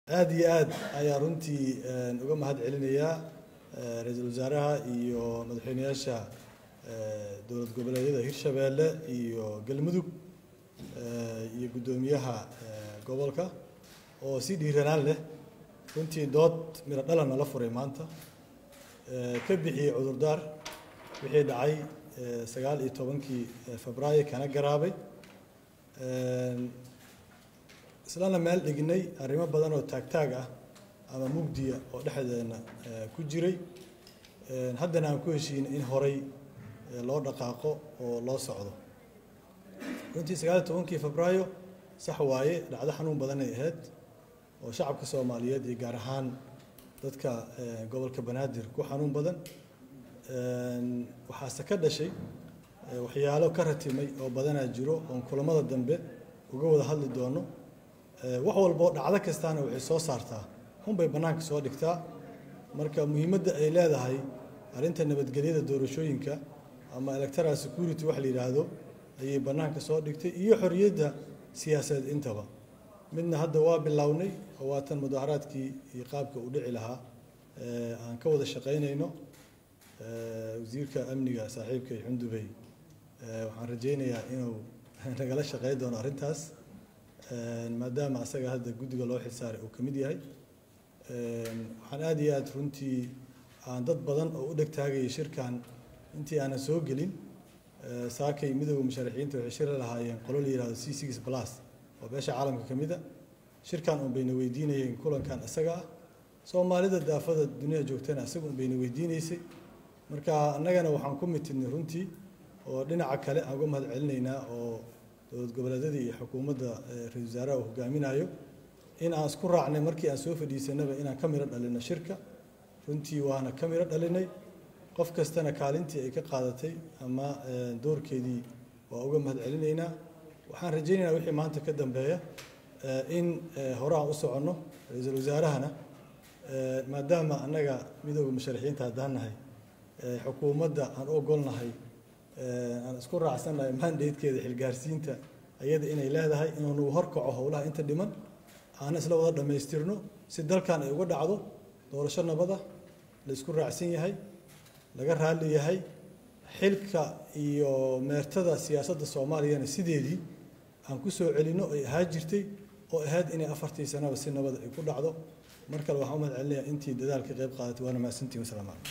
aada iyo aad ayaa runtii uga mahad celinayaa ra-iisul wasaaraha iyo madaxweyneyaasha dowlad goboleedyada hirshabeelle iyo galmudug iyo guddoomiyaha gobolka oo si dhiiranaan leh runtii dood miro dhalan nala furay maanta ka bixiyey cudurdaar wixii dhacay sagaal iyo tobankii febraayo kana garaabay islana meel dhignay arrimo badan oo taagtaag ah ama mugdiya oo dhexdeena ku jiray haddana aan ku heshiinay in horay loo dhaqaaqo oo loo socdo runtii sagaal iyo tobankii febraayo sax waaye dhacdo xanuun badanay ahayd oo shacabka soomaaliyeed iyo gaar ahaan dadka gobolka banaadir ku xanuun badan waxaase ka dhashay waxyaalo ka ratimay oo badanaa jiro oon kulamada dambe uga wada hadli doono wax walboo dhacdo kastaana waxay soo saartaa hunbay bannaanka soo dhigtaa marka muhiimadda ay leedahay arrinta nabadgelyada doorashooyinka ama electoral security wax la yidhaahdo ayay bannaanka soo dhigtay iyo xorriyadda siyaasadeed intaba midna hadda waa bilownay oo waatan mudaharaadkii iyo qaabka uu dhici lahaa aan ka wada shaqaynayno wasiirka amniga saaxiibkay xundubey waxaan rajaynayaa inuu nagala shaqayn doono arrintaas maadaama asaga hadda guddiga loo xilsaaray uu ka mid yahay waxaan aada iyo aada runtii aan dad badan oo u dheg taagayay shirkan intii aanan soo gelin saakay midooda musharaxiinta waxay shiri lahaayeen qolo la yihahdo c six plus oo beesha caalamka ka mid a shirkan un bayna weydiinayeen kulankan isaga ah soomaalida daafada duniyada joogtana isaga un bayna weydiineysay marka annagana waxaan ku mitidnay runtii oo dhinaca kale aan uga mahad celinaynaa oo dowlad goboleedyadii iyo xukuumadda ra-isul wasaaraha uu hogaaminayo in aan isku raacnay markii aan soo fadhiisanaba inaan ka miro dhalino shirka runtii waana ka miro dhalinay qof kastana kaalintii ay ka qaadatay ama doorkeedii waa uga mahad celinaynaa waxaan rajaynaynaa wixii maanta ka dambeeya in hore aan u soconno ra-iisul wasaarahana maadaama annaga midooda musharaxiinta haddaan nahay xukuumadda aan u ogolnahay aan isku raacsannahay mandatekeeda xilgaarsiinta ayada inay leedahay inuu nagu horkaco howlaha inta dhiman aana isla wada dhammaystirno si dalkan ay uga dhacdo doorasho nabada la isku raacsan yahay laga raalli yahay xilka iyo meertada siyaasadda soomaaliyana sideedii aan ku soo celinno ay ahaa jirtay oo ahayd inay afartii sanaba si nabada ay ku dhacdo mar kale waxaan u mahad celinayaa intii dadaalka qayb qaadatay waana mahadsantihin wasalaamu calaykum